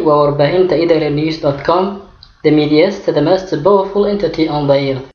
waa warbaahinta idaalia news dot com the medias the most powerful entity on the earth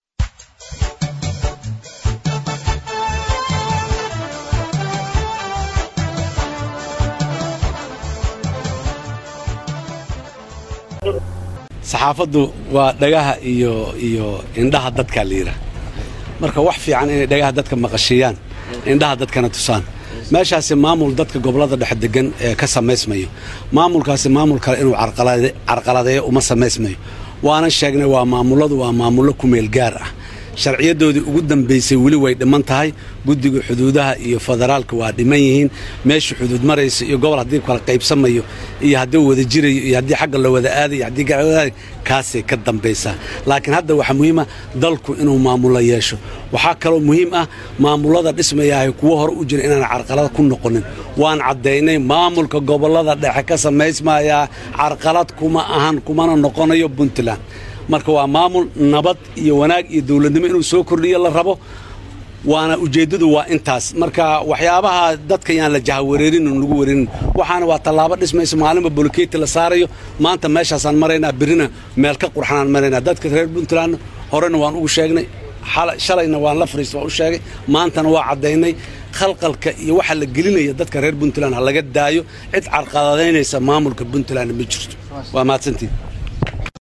saxaafaddu waa dhagaha iyo iyo indhaha dadkaa la yidhaah marka wax fiican inay dhagaha dadka maqashiiyaan indhaha dadkana tusaan meeshaasi maamul dadka gobollada dhexe degan ee ka samaysmayo maamulkaasi maamul kale inuu carqaladeeyo uma samaysmayo waanan sheegnay waa maamulladu waa maamullo ku meel gaar ah sharciyadoodii ugu dambaysay weli way dhiman tahay guddiga xuduudaha iyo federaalka waa dhiman yihiin meesha xuduud maraysa iyo gobol haddii kala qaybsamayo iyo haddii wada jirayo iyo haddii xagga la wada aadayo haddii gaawadaada kaasay ka dambaysaa laakiin hadda waxaa muhiima dalku inuu maamulo yeesho waxaa kaloo muhiim ah maamullada dhismayaahay kuwo hore u jira inaan carqalad ku noqonin waan caddaynay maamulka gobollada dhexe ka samaysmayaa carqalad kuma ahan kumana noqonayo puntland marka waa maamul nabad iyo wanaag iyo dowladnimo inuu soo kordhiyo la rabo waana ujeeddadu waa intaas marka waxyaabaha dadka yaan la jahawareerin lagu wareerin waxaana waa tallaabo dhismaysa maalinba boloketi la saarayo maanta meeshaasaan maraynaa birrina meel ka qurxanaan maraynaa dadka reer puntland horena waan ugu sheegnay shalayna waan la fariista waan u sheegay maantana waa caddaynay khalqalka iyo waxa la gelinaya dadka reer puntland ha laga daayo cid carqaladaynaysa maamulka puntland ma jirto waa mahadsantiin